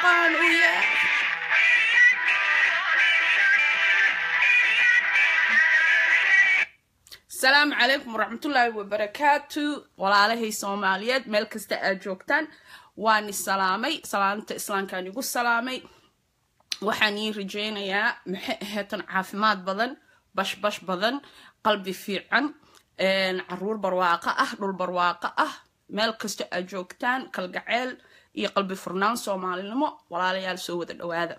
aqaan u yahay asalaamu calaykum waraxmatullaahi wabarakaatu walaalahay soomaaliyeed meel kasta aad joogtaan waani salaamay salaamta islaamkaan igu salaamay waxaan ii rajeynayaa maxay aheetan caafimaad badan bashbash badan qalbi fiican caruur barwaaqo ah dhul barwaaqo ah meel kasta aad joogtaan kalgaceel iyo qalbi furnaan soomaalinimo walaalayaal soo wada dhawaada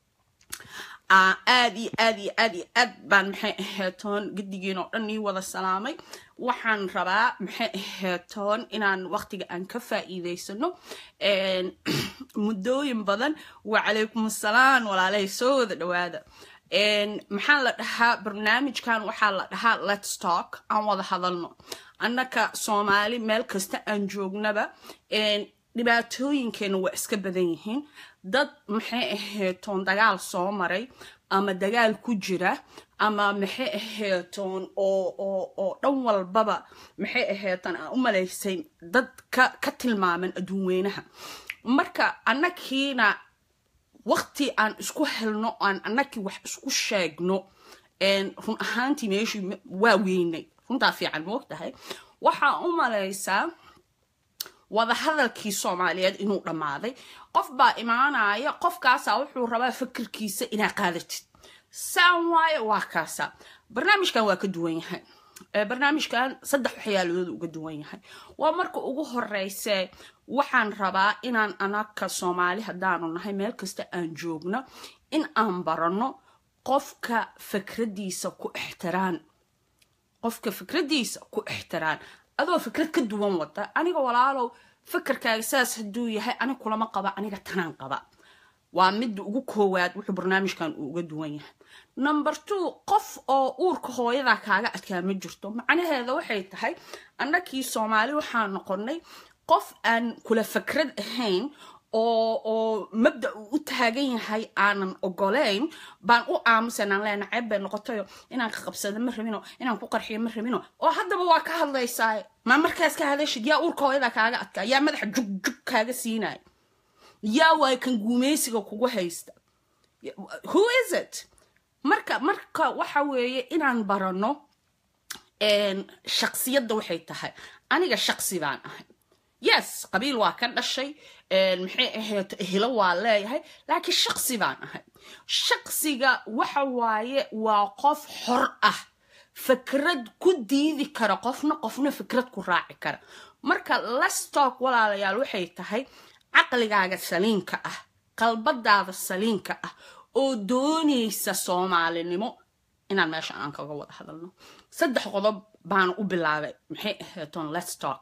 aad iyo aad iyo aad iyo aad baan maxay aheetoon gedigiin oo dhan ii wada salaamay waxaan rabaa maxay aheetoon inaan waqtiga aan ka faa'iideysano muddooyin badan wacalaykum asalaam walaalahay soo wada dhawaada maxaa la dhahaa barnaamijkan waxaa la dhahaa let's talk aan wada hadalno annaka soomaali meel kasta aan joognaba dhibaatooyinkeena waa iska badan yihiin dad maxay aheetoon dagaal soo maray ama dagaal ku jira ama maxay aheetoon oo oo oo dhan walbaba maxay aheetan aan u malaysay dad ka ka tilmaaman adduunweynaha marka annakiina waqti aan isku helno aan annakii wax isku sheegno run ahaantii meeshii waa weynay runtaa fiican moogtahay waxaa u malaysaa wadahadalkii soomaaliyeed inuu dhammaaday qof baa imaanaya qofkaasaa wuxuu rabaa fikirkiisa inaa qaadatid saan waaye waa kaasa barnaamijkan waa ka duwan yahay barnaamijkan saddex waxyaaladood uga duwan yahay waa marka ugu horeyse waxaan rabaa inaan anaka soomaali haddaanu nahay meel kasta aan joogno in aan baranno qofka fikradiisa ku ixtiraan qofka fikradiisa ku ixtiraan adoo fikrad ka duwan wada aniga walaalow fikirkaaga saas hadduu yahay anig kulama qaba aniga tanaan qaba waa midda ugu koowaad wuxuu barnaamijkan uu uga duwan yahay number two qof oo uurka hooyadaa kaaga adkaa ma jirto macnaheeda waxay tahay annakii soomaali waxaa noqonay qof aan kula fikrad ahayn oo oo mabda uu u taagan yahay aanan ogoleyn baan u aamusanaan leena ceeb bay noqotayo inaan ka qabsado ma rabino inaan ku qarxiyo ma rabino oo haddaba waa ka hadlaysaa maa markaas ka hadashid yaa uurka hooyada kaaga adkaa yaa madaxa jugjug kaaga siinaya yaa waay kan guumeysiga kugu haysta who is it marka marka waxa weeye inaan barano shaksiyadda waxay tahay aniga shaksi baan ahay yes qabiil waa ka dhashay maxay ahayd hilo waa leeyahay laakiin shaksi baan ahay shaksiga waxa waaye waa qof xor ah fikrad ku diidi kara qofna qofna fikrad ku raaci kara marka lastock walaalayaal waxay tahay caqligaaga saliinka ah qalbadaada saliinka ah oo doonaysa soomaalinimo inaan meesha aan kaga wada hadalno saddex qodob baana u bilaabay maxay ahaydon lestock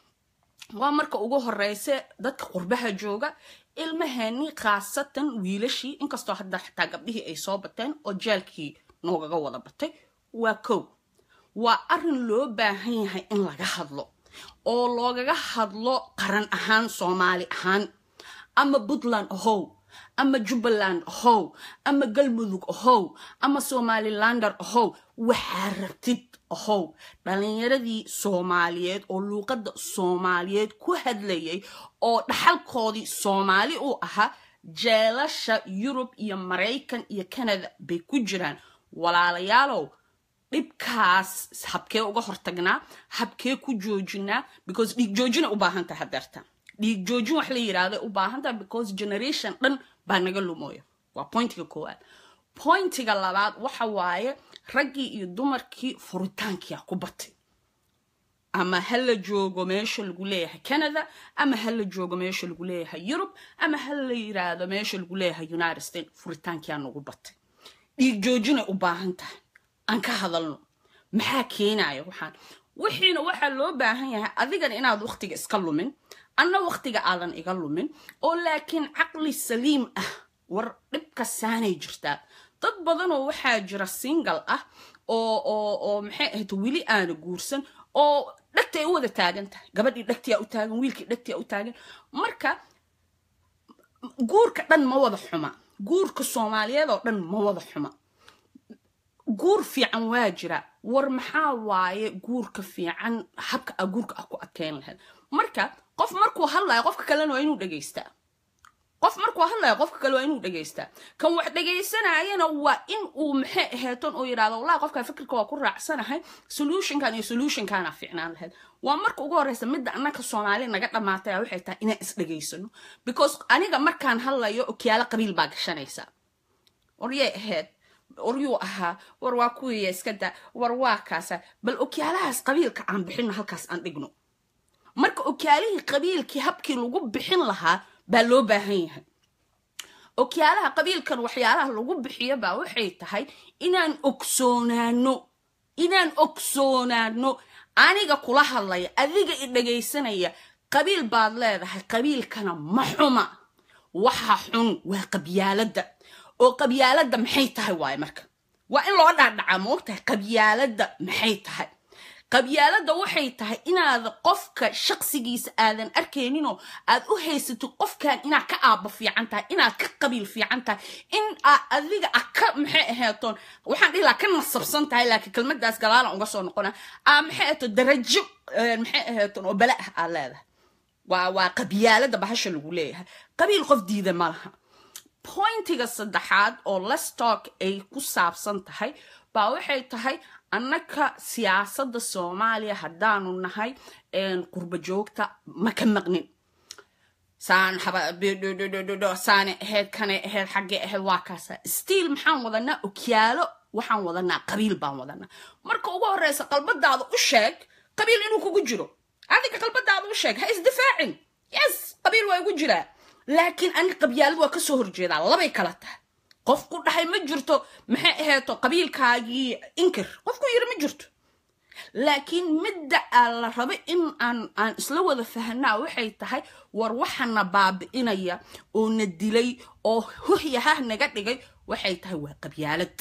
waa marka ugu horeyse dadka qurbaha jooga ilmaheeni khaasatan wiilashii inkastoo hadda xataa gabdhihii ay soo bateen oo jaalkii noogaga wada batay waa kow waa arin loo baahan yahay in laga hadlo oo loogaga hadlo qaran ahaan soomaali ahaan ama puntland ahow ama jubbaland ahow ama galmudug ahow ama somalilander ahow waxaa rabtid ahow dhalinyaradii soomaaliyeed oo luuqadda soomaaliyeed ku hadlayay oo dhaxalkoodii soomaali uu ahaa jeelasha yurub iyo maraykan iyo canada bay ku jiraan walaalayaalow dhibkaas habkee uga hortagnaa habkee ku joojinaa because dhiig joojina u baahan tahay hadeerta dhiig joojin wax la yiraahda u baahan tahay because generation dhan baa naga lumooya waa pointiga koowaad pointiga labaad waxa waaye raggii iyo dumarkii furitaankia ku batay ama ha la joogo meesha lagu leeyahay canada ama ha la joogo meesha lagu leeyahay yurub ama ha la yiraahdo meesha lagu leeyahay united states furitaankia nagu batay dhiig joojinay u baahan tahay aan ka hadalno maxaa keenaya waxaan wixiina waxaa loo baahan yahay adigan inaad waqtiga iska lumin anna waqtiga aadan iga lumin oo laakiin caqli saliim ah war dhibka saanay jirtaa dad badanoo waxaa jira single ah oo oo oo maxay ahayd weli aana guursan oo dhagtay u wada taagan tahay gabadhii dhagtiyaa u taagan wiilkii dhagtiyaa u taagan marka guurka dhan ma wada xuma guurka soomaaliyeed oo dhan ma wada xuma guur fiican waa jira war maxaa waaye guurka fiican habka a guurka ah ku adkeyn lahayd marka qof markuu hadlayo qofka kalena waa inuu dhegaystaa qof qof markuu hadlaya qofka kale waa inuu dhegaystaa kan wax dhegaysanayana waa in uu maxay aheeton uu yidhahdo wallahi qofka fikirka waa ku raacsanahay solutionkan iyo solutionkana fiicnaan lahayd waa marka ugu horeysa midda annaka soomaali naga dhamaatay waxay tahay inaan isdhegaysano because aniga markaan hadlayo okiyaalo qabiil baa gashanaysa waryay ahayd waryuu ahaa war waa kuwiya iska da war waa kaasa bal okyaalahaas qabiilka aan bixino halkaas aan dhigno marka okyaalihii qabiilkii habkii lagu bixin lahaa baa loo baahan yahay okyaalaha qabiilkan waxyaalaha lagu bixiyo baa waxay tahay inaan ogsoonaano inaan ogsoonaano aniga kula hadlaya adiga i dhagaysanaya qabiil baad leedahay qabiilkana ma xuma waxa xun waa qabyaaladda oo qabyaaladda maxay tahay waaye marka waa in loo dhaadhacaa moogtahay qabyaaladda maxay tahay qabyaaladda waxay tahay inaad qofka shaqsigiisa aadan arkayninoo aad u haysatid qofkan inaad ka aabba fiican tahay inaad ka qabiil fiican tahay in aad adiga a ka maxay aheetoon waxaan dhihi laha ka nasabsan tahay laakiin kelmadaas galaalan uga soo noqona aa maxay aheeto darajo maxay aheetoon oo bala ah aad leedahay waa waa qabyaaladda bahasha lagu leeyahay qabiil qof diida ma laha pointiga saddexaad oo lestalk ay ku saabsan tahay baa waxay tahay annaka siyaasadda soomaaliya haddaanu nahay qurba joogta ma ka maqnin saan saane ahayd kane ahayd xaggee ahayd waa kaasa stiil maxaan wadanaa okyaalo waxaan wadanaa qabiil baan wadanaa marka ugu horeysa qalbadaada u sheeg qabiil inuu kugu jiro adiga qalbadaada u sheeg ha isdifaacin yes qabiil waa igu jiraa laakiin ani qabyaalad waa kasoo horjeedaa labay kala tahay qof ku dhahay ma jirto maxay aheeto qabiilkaagii inkir qofku yiri ma jirto laakiin midda aa la rabo in aan aan isla wada fahanaa waxay tahay war waxana baabi'inaya oo na dilay oo hohyahah naga dhigay waxay tahay waa qabyaalad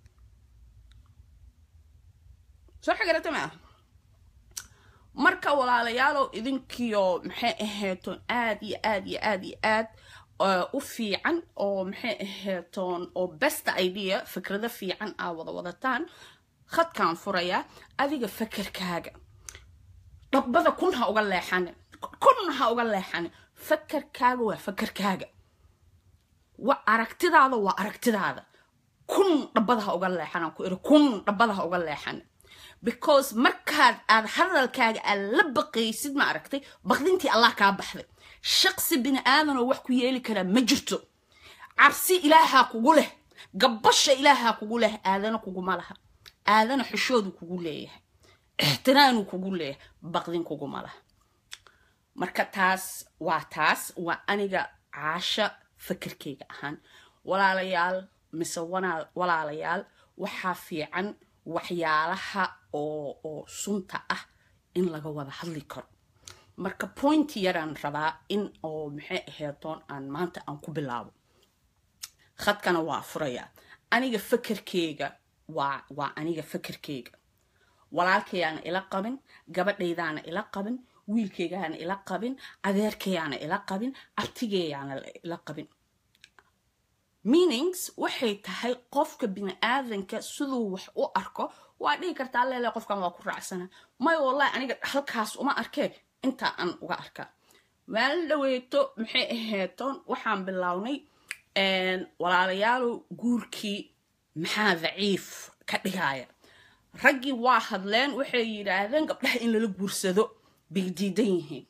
soo xagarata ma ah marka walaalayaalow idinkiyo maxay aheeton aad iyo aad iyo aad iyo aad u fiican oo maxay aheetoon oo best idea fikrado fiican aa wada wadataan khadkaan furayaa adiga fakerkaaga dhabbada kun ha uga leexanin kun ha uga leexanin fakerkaaga waa fakerkaaga wa aragtidaada waa aragtidaada kun dhabbada ha uga leexanan ku iri kun dhabbada ha uga leexanin because markaad aad hadalkaaga aad la baqaysid ma aragtay baqdintii allah kaa baxday shaqsi bini aadanoo wax ku yeeli karaa ma jirto cabsi ilaahaa kugu leh gabbasha ilaahaa kugu leh aadana kuguma laha aadana xishoodu kugu leeyahay ixtiraanuu kugu leeyahay baqdin kuguma laha marka taas waa taas waa aniga caasha fakerkayga ahaan walaalayaal mise walaalayaal waxaa fiican waxyaalaha oo oo sunta ah in laga wada hadli karo marka point yaraan rabaa in oo maxay aheetoon aan maanta aan ku bilaabo khadkana waa furayaa aniga fakerkeyga waa waa aniga fakerkeyga walaalkayaana ila qabin gabadhaydaana ila qabin wiilkeygaana ila qabin adeerkayaana ila qabin abtigeeyaana ila qabin meanings waxay tahay qofka bini aadanka siduu wax u arko waa dhihi kartaa leele qofkan waa ku raacsana may wallahi aniga halkaas uma arkee intaa aan uga arkaa maalin dhaweeto maxay aheetoon waxaan bilownay walaalayaalow guurkii maxaa daciif ka dhigaya raggii waa hadleen waxay yidhaahdeen gabdhaha in lala guursado bay diidan yihiin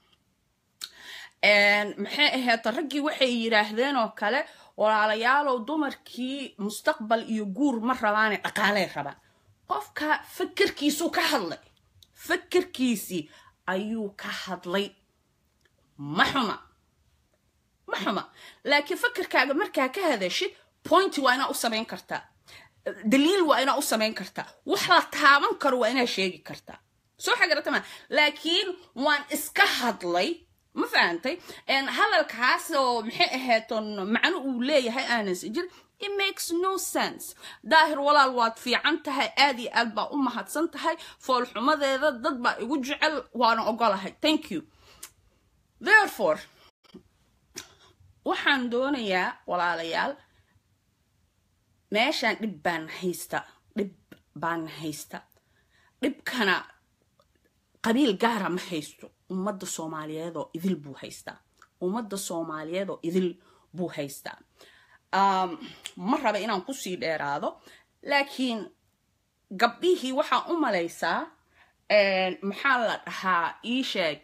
maxay aheeto raggii waxay yidhaahdeen oo kale walaalayaalow dumarkii mustaqbal iyo guur ma rabaane dhaqaaley rabaan qofka fakerkiisuu ka hadlay fakerkiisii ayuu ka hadlay ma xuma ma xuma laakiin fakerkaaga markaa ka hadashid pointi waa inaa u samayn kartaa daliil waa inaa u samayn kartaa wax la taaban karo waa inaa sheegi kartaa soo xagaratama laakiin waan iska hadlay ma fahantay hadalkaas oo maxay ahayton macno uu leeyahay aanas jir it makes no sense daahir walaal waad fiican tahay aad iyo aad baa u mahadsan tahay foolxumadeeda dad baa igu jecel waana ogolahay thank you therefore waxaan doonayaa walaalayaal meeshaan dhib baan haysta dhib baan haysta dhibkana qabiil gaara ma haysto ummadda soomaaliyeed oo idil buu haystaa ummadda soomaaliyeed oo idil buu haystaa ma raba inaan kusii dheeraado laakiin gabdhihii waxaa u malaysaa maxaa la dhahaa ii sheeg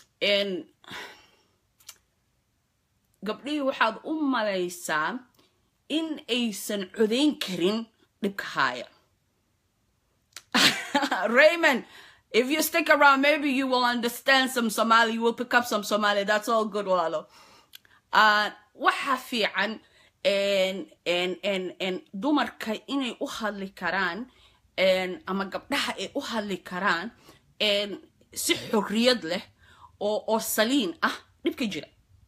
gabdhihii waxaad u malaysaa in aysan codayn karin dhibka haaya raymond if you stick around maybe you will understand some somali you will pick up some somali that's all good walaalo waxa fiican dumarka inay u hadli karaan ama gabdhaha ay u hadli karaan si xorriyad leh oo oo saliin ah dhibka jira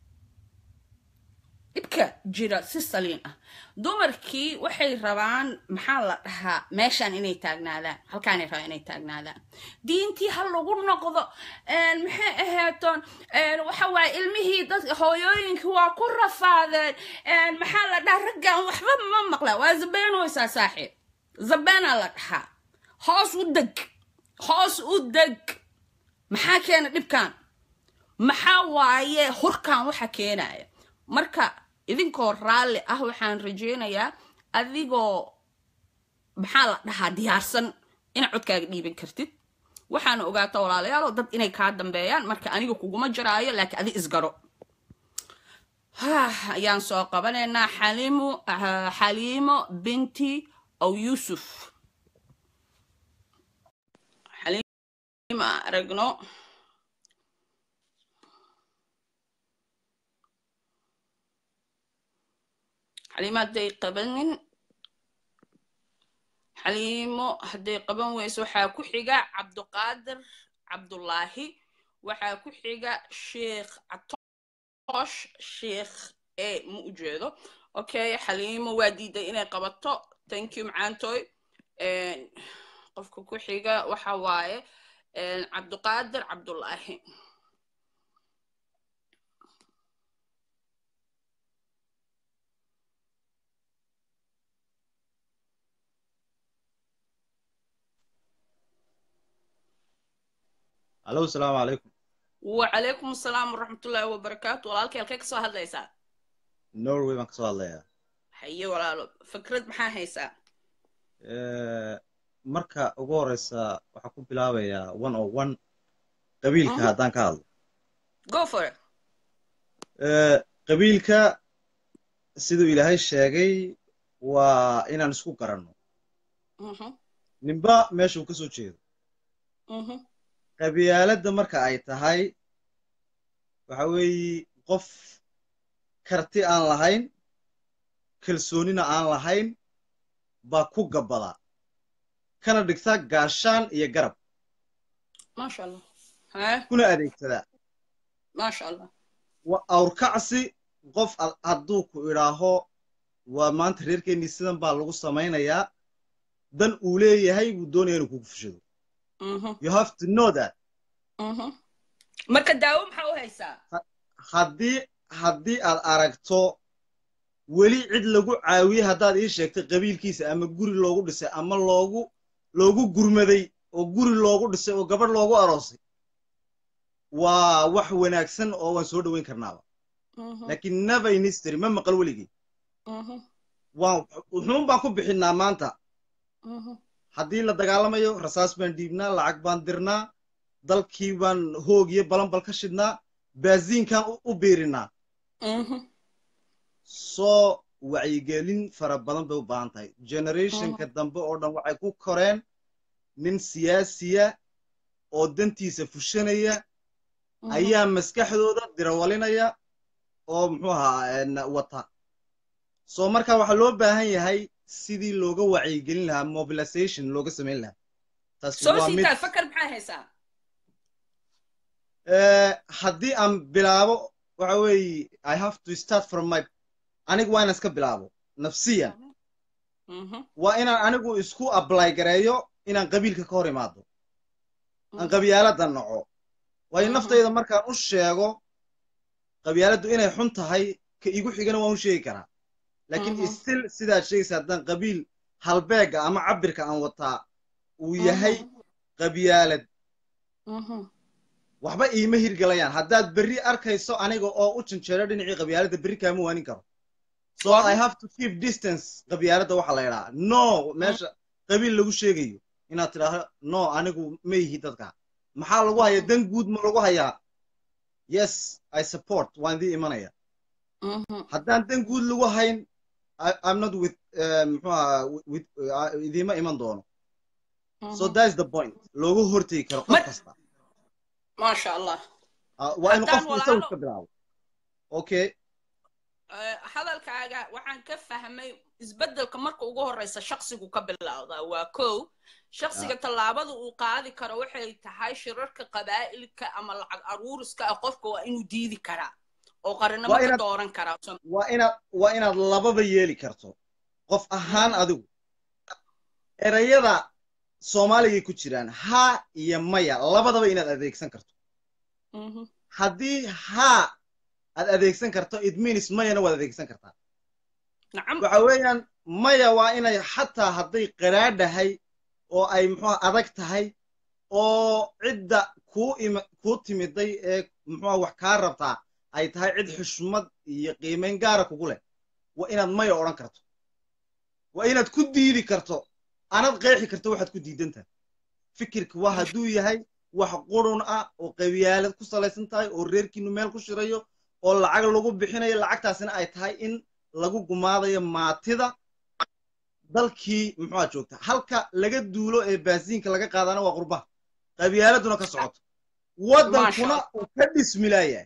dhibka jira si saliin ah dumarkii waxay rabaan maxaa la dhahaa meeshaan inay taagnaadaan halkaanay rabaan inay taagnaadaan diintii ha lagu noqdo maxay aheetoon waxa waaye ilmihii dad hooyooyinkii waa ku rafaadeen maxaa la dhahaa raggan waxba ma maqla waa zabeenooysaa saaxiib zabeenaa la dhahaa hoos u deg hoos u deg maxaa keena dhibkan maxaa waaye hurkan waxa keenaya marka idinkoo raalli ah waxaan rajaynayaa adigoo maxaa la dhahaa diyaarsan inaad codkaaga dhiiban kartid waxaana ogaata walaalayaalo dad inay kaa dambeeyaan marka aniga kuguma jaraayo laakiin adi isgaro ayaan soo qabanaynaa xaliimo xaliimo binti aw yuusuf xaliimo aragno xaliimo hadday qabanin xaliimo hadday qaban weyso waxaa ku xiga cabduqaadir cabdulaahi waxaa ku xiga sheekh catoosh sheekh e ma u jeedo okay xaliimo waa diiday inay qabato thank you macaantoy qofka ku xiga waxa waaye cabduqaadir cabdulaahi alo asalaamu calaykum wacalaykum asalaam waraxmatullaahi wabarakaatu walaalkay halkay kasoo hadlaysaa norway baan kasoo hadlayaa haye walaalo fikrad maxaa haysaa marka ugu horeysa waxaa ku bilaabayaa one o one qabiilka haddaan ka hadlo go for it qabiilka siduu ilaahay sheegay waa inaan isku garanno ninba meeshuu ka soo jeedo qabyaaladda marka ay tahay waxa weeye qof karti aan lahayn kalsoonina aan lahayn baa ku gabbadaa kana dhigtaa gaashaan iyo garab maasha allah kuna adeegsadaa maasha allah waa awrkacsi qof hadduu ku idhaaho waa maanta reerkeennii sidan baa lagu samaynayaa dan uu leeyahay buu doonaya inuu kugu fushado you have to know that marka daawo maxaa u haysaa haddii haddii aad aragto weli cid lagu caawiyey haddaad ii sheegtay qabiilkiisa ama guri loogu dhisay ama loogu loogu gurmaday oo guri loogu dhisay oo gabadh loogu aroosay waa wax wanaagsan oo waan soo dhoweyn karnaaba laakiin never in history ma maqal weligii waan wuxuun baan ku bixinnaa maanta haddii la dagaalamayo rasaas baan dhiibnaa lacag baan dirnaa dalkii baan hoog iyo balanbal ka shidnaa baasiinkaan u biirinaa soo wacyigelin fara badan bay u baahan tahay generationka dambe oo dhan waxay ku koreen nin siyaasiya oo dantiisa fushanaya ayaa maskaxdooda dirawalinaya oo muxuu ahaa wata soo marka waxaa loo baahan yahay sidii looga wacyigelin lahaa mobilization looga samayn lahaa haddii aan bilaabo waxa weeye i have to start from my anigu waa inaan iska bilaabo nafsiyan waa inaan anigu isku ably gareeyo inaan qabiilka ka hor imaado aan qabyaaladda naco waayo naftayda markaan u sheego qabyaaladdu inay xun tahay ka igu xigana waan u sheegi karaa laakiin still sidaad sheegaysa haddaan qabiil halbeega ama cabirka aan wataa uu yahay qabyaalad waxba iima hirgalayaan haddaad berri arkayso aniga oo u janjeero dhinacii qabyaaladda berri kaama waanin karo so i have to keep distance qabyaaladda waxaa la yidhaha no meesha qabiil lagu sheegayo inaad tidhaahdo no anigu ma yihi dadka maxaa lagu hayaa dan guud ma lagu hayaa yes i support waan idii imanaya haddaan dan guud lagu hayn i'm not with muxuaha with idiima iman doono so that's the point looga hortegi karo qof kasta maasha allah waa inu qofku isagu iska bilaabo okay hadalkaaga waxaan ka fahmay isbeddelka marka ugu horreysa shaksigu ka bilowdaa waa kow shaksiga tallaabada uu qaadi karo waxay tahay shirarka qabaa'ilka ama lacag aruuriska ah qofka waa inuu diidi karaa oo qarinimo ka dooran karaa waa inaad waa inaad lababa yeeli karto qof ahaan adigu erayada soomaaligay ku jiraan haa iyo maya labadaba inaad adeegsan karto haddii haa aad adeegsan karto it means mayana waad adeegsan kartaa waxa weeyaan maya waa inay xataa hadday qaraadhahay oo ay muxuha adag tahay oo cidda kuu im kuu timiday ee muxuha wax kaa rabtaa ay tahay cid xushmad iyo qiimayn gaara kugu leh waa inaad maya odhan karto waa inaad ku diidi karto anad qeexi karto waxaad ku diidantahay fikirka waa hadduu yahay wax qurun ah oo qabyaalad ku salaysan tahay oo reerkiinu meel ku shirayo oo lacag lagu bixinayo lacagtaasina ay tahay in lagu gumaadayo maatida dalkii muxuha joogta halka laga duulo ee baasiinka laga qaadana waa qurbaha qabyaaladuna ka socoto waddankuna uu ka dhismilaayahay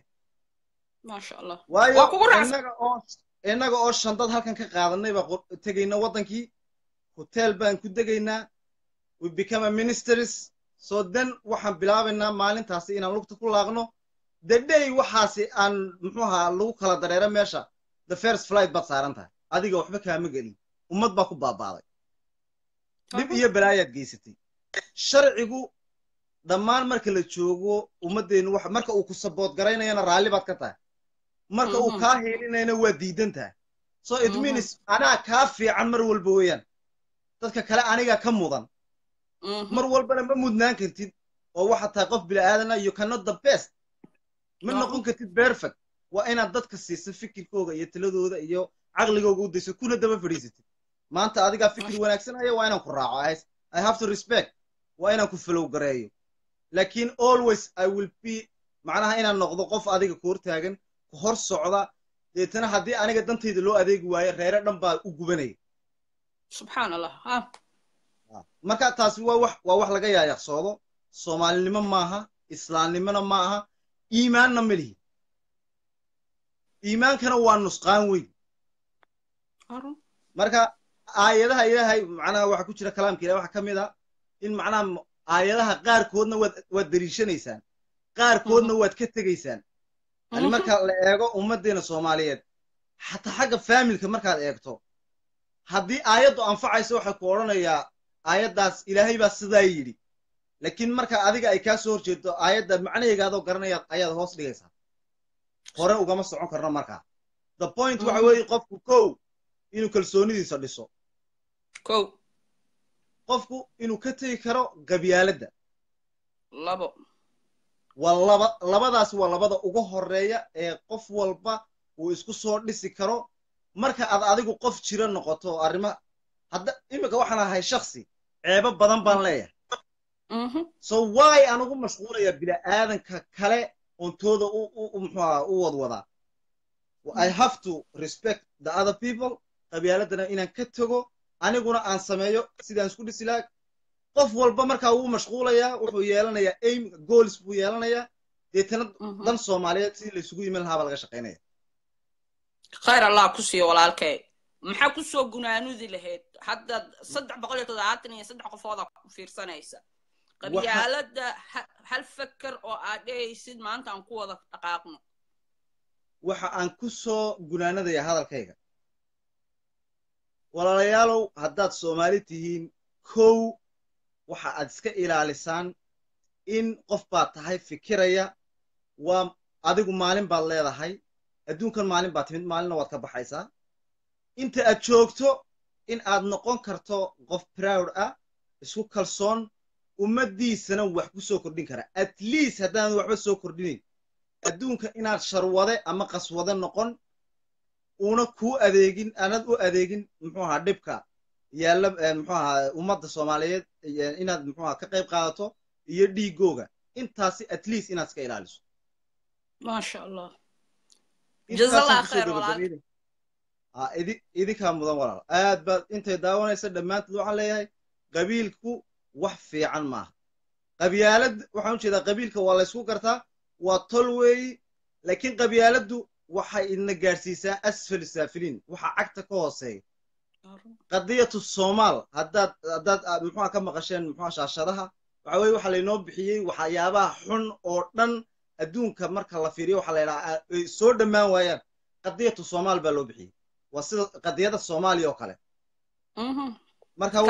waayo innaga oo innaga oo shandad halkan ka qaadanay baa tegayna waddankii hotel baan ku degaynaa we become a ministers so then waxaan bilaabaynaa maalintaasi inaan lugta ku laaqno the day waxaasi aan muxuaha lagu kala dareero meesha the first flight baad saaran tahay adiga waxba kaama gelin ummad baa ku baabaaday dhib iyo balaayaad geysatay sharcigu dhammaan marka la joogo ummaddeennu wax marka uu ku sabood garaynayana raalli baad ka tahay marka uu kaa heelinayana waa diidan tahay so it means anaa kaa fiican mar walba weeyaan dadka kale anigaa ka mudan mar walbana ma mudnaan kartid oo waxaad tahay qof bila'aadana you cannot the best ma noqon kartid perfect waa inaad dadka siiso fikirkooga iyo taladooda iyo caqligooga u dayso kuna daba fadhiisatid maanta adigaa fikir wanaagsanaya waa inaan ku raaco i have to respect waa inaan ku falow gareeyo laakiin always i will be macnaha inaan noqdo qof adiga ku hortaagan ku hor socda deetana haddii aniga dantayda loo adeegi waayo reere dhan baa u gubanaya subxaan allah marka taasi waa wax waa wax laga yaayaqsoodo soomaalinimo maaha islaamnimona ma aha iimaanna ma lihi iimaankana waa nusqaan weyn marka aayadaha ilaahay macnaha waxa ku jira kalaamka ilahay waxa ka mid a in macnaha aayadaha qaarkoodna waad waad deliishanaysaan qaarkoodna waad ka tegaysaan yani marka la eego ummaddeena soomaaliyeed xataa xagga faamilka markaad eegto haddii aayaddu anfacayso waxay ku odhanayaa aayaddaas ilaahay baa sidaa yidhi laakiin marka adiga ay kaa soo horjeedo aayadda macnaheegaadoo garanaya ayaad hoos dhigaysaa hore ugama socon karno markaa the point waxa weeye qofku kow inuu kalsoonidiisa dhiso kow qofku inuu ka tegi karo gabyaaladda labo waa laba labadaas waa labada ugu horeeya ee qof walba uu isku soo dhisi karo marka aad adigu qof jira noqoto oo arrima hadda iminka waxaan ahay shaksi ceebo badan baan leeyahay so why aan ugu mashquulaya bila'aadanka kale ontooda muxuaha u wadwadaa i have to respect the other people qabyaaladana inaan ka tego aniguna aan sameeyo sidaan isku dhisi laha qof walba markaa wuu mashquulayaa wuxuu yeelanayaa aim goals buu yeelanayaa deetana dan soomaaliyeed sidii la isugu yimin lahaa baa laga shaqaynaya khayr allah ku siiyo walaalkay maxaa ku soo gunaanudi lahayd hadda saddex boqol iyo toddobaatan iyo saddex qofooda ku fiirsanaysa qabyaaladda hal feker oo aad dhehaysid maanta aan ku wada dhaqaaqno waxa aan ku soo gunaanadaya hadalkayga walaalayaalow haddaad soomaali tihiin kow waxa aad iska ilaalisaan in qof baad tahay fikiraya waa adigu maalin baad leedahay adduunkan maalin baad timid maalinna waad ka baxaysaa inta aad joogto in aad noqon karto qof proud ah isku kalsoon ummaddiisana wax ku soo kordhin kara at least haddaan waxba soo kordhinayn adduunka inaad sharwade ama qaswade noqon una kuu adeegin aanad u adeegin muxuu ahaa dhibka yaalla muxuu ahaa ummadda soomaaliyeed inaad muxuu ahaa ka qayb qaadato iyo dhiigooga intaasi at least inaad iska ilaaliso maasha allah jazakallah khayr idinkaa mudan walaal aad baad intay daawanaysa dhammaantood waxaan leeyahay qabiilku wax fiican maaha qabyaalad waxaan u jeedaa qabiilka waa laysku gartaa waa tol weeyi laakiin qabyaaladdu waxay idna gaadhsiisaa asfal saafiliin waxa cagta ka hooseeya qadiyatu soomaal haddaad haddaad muxuha ka maqasheen muxuha shaashadaha waxa weye waxa laynoo bixiyey waxyaabaha xun oo dhan adduunka marka la fiiriyo waxa la yidhaha ay soo dhammaan waayaan qadiyatu soomaal baa loo bixiyey waa sida qadiyada soomaaliya oo kale marka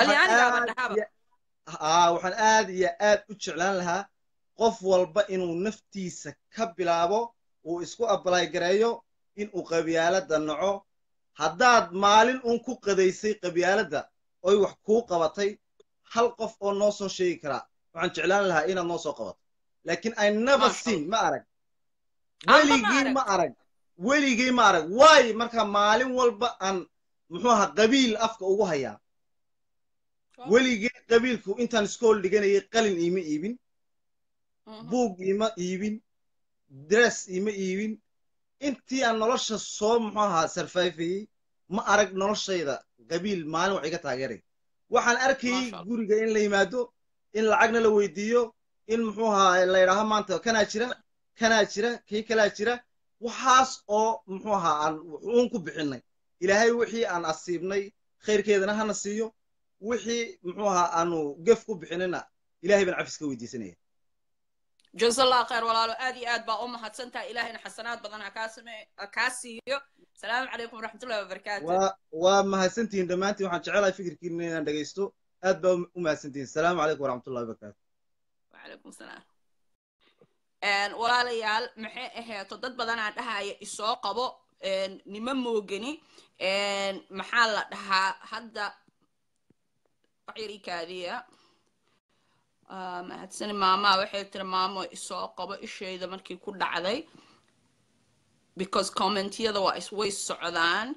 waxaan aad iyo aad u jeclaan lahaa qof walba inuu naftiisa ka bilaabo uu isku abalay gareeyo inuu qabyaaladda naco haddaad maalin uun ku qadaysay qabyaaladda oy wax kuu qabatay hal qof oo noo soo sheegi karaa waxaan jeclaan lahaa inaad noo soo qabato laakiin i never seen ma arag weligii ma arag weligii ma arag waayo marka maalin walba aan muxuu ahaa qabiil afka ugu hayaa weligii qabiilku intaan iskool dhiganayay qalin iima iibin buug iima iibin dress iima iibin intii aan nolosha soo muxuu ahaa sarfaafayey ma arag noloshayda qabiil maalin wax iga taageeray waxaan arkayey guriga in la yimaado in lacagna la weydiiyo in muxuu ahaa la yidhaaho maanta kanaa jira kanaa jira kii kalaa jira waxaas oo muxuu ahaa aan uun ku bixinay ilaahay wixii aan asiibnay khayrkeedana hana siiyo wixii muxuu ahaa aanu gef ku bixinayna ilahay baan cafis ka weydiisanaya جزا الله خير ولاalo aad iyo aad baa u mahadsantaha ilahayna xasanaad badan kaa siiyo salaamu calaykum waraxmatullahi wabarakaatu waa mahadsantihiin dhammaantiin waxaan jecelahay fikirkiina inaan dhegaysto aad baa u mahadsantihiin salaamu calaykum waraxmatullahi wabarakaatu wacalaykum salaam walaalayaal maxay ahayto dad badanaa dhahaya isoo qabo nima moogani maxaa la dhahaa hadda waxyarikaadiya mahadsani maamaa waxay tiri maamo isoo qabo ishayda markii ku dhacday because commentiyada waa way socdaan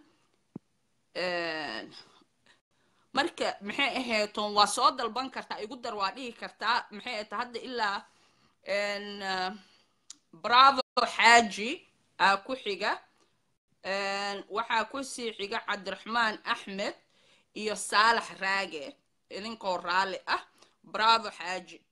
marka maxay ahaytoon waa soo dalban kartaa igu dar waa dhihi kartaa maxay ahayto hadda ilaa bravo xaaji aa ku xiga waxaa ku sii xiga cabdiraxmaan axmed iyo saalax raage idinkoo raalli ah bravo xaaji